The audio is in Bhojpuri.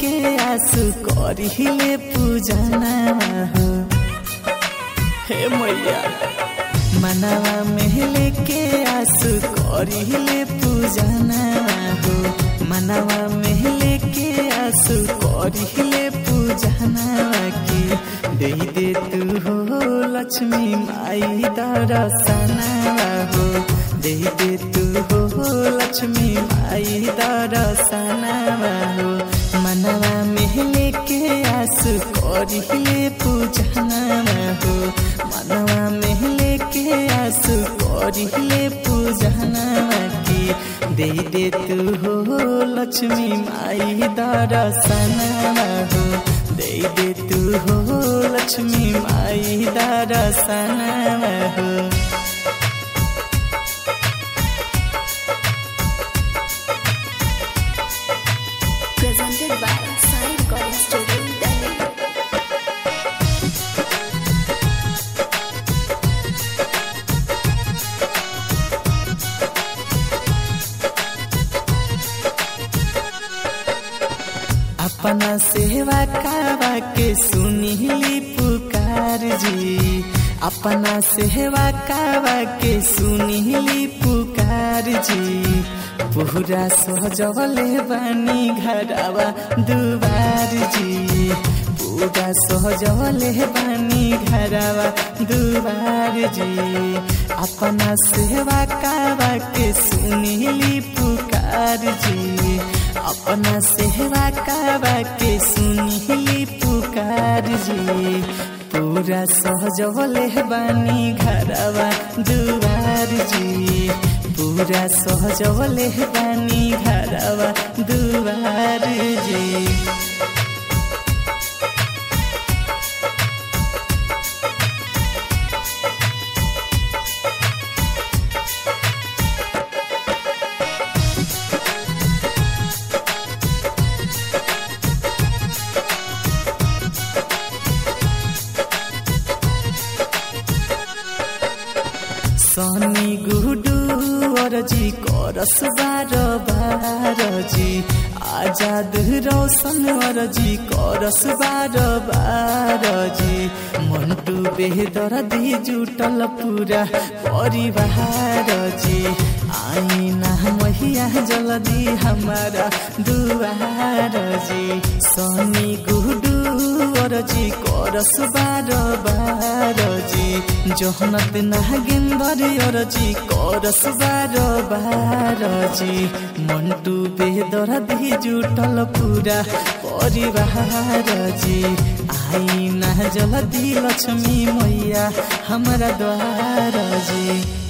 लेके आसु करिले पूजना हो हे मैया मनवा में लेके आसु करिले पूजना हो मनवा में लेके आसु करिले पूजना की दे दे तू हो लक्ष्मी माई दरसना हो दे दे तू हो लक्ष्मी माई दरसना हो मनवा में लेके आसु करिले पूजना हो मनवा में लेके आसु करिले पूजना की दे दे तू हो लक्ष्मी माई दरसना हो दे दे तू हो लक्ष्मी माई दरसना हो presented by Sai Recording Studio, Delhi. अपना सेवा कावा के सुनिली पुकार जी अपना सेवा कावा के सुनिली पुकार जी पूरा सहजवले बानी घरवा दुबार जी पूरा सहजवले बानी घरवा दुबार जी अपना सेवा कावा के सुनिली पुकार जी अपना सेवा कावा के सुनिली पुकार जी पूरा सहजवले बानी घरवा दुबार जी पूरा सहजवले बानी घरवा दुबार जी सनी गुडू अरजी करस बार बार जी आजाद रोशन अरजी करस बार बार जी मन्टु बेदर दी जुटल पूरा परिवार जी आइना महिया जल्दी हमारा दुआर जी सनी गुडू अरजी करस बार बार जी जहनत नागेन्दर अरजी करस बार बार जी मन्टु बेदर दी जुटल पूरा परिवार जी आइना जल्दी लक्ष्मी मैया हमारा द्वार जी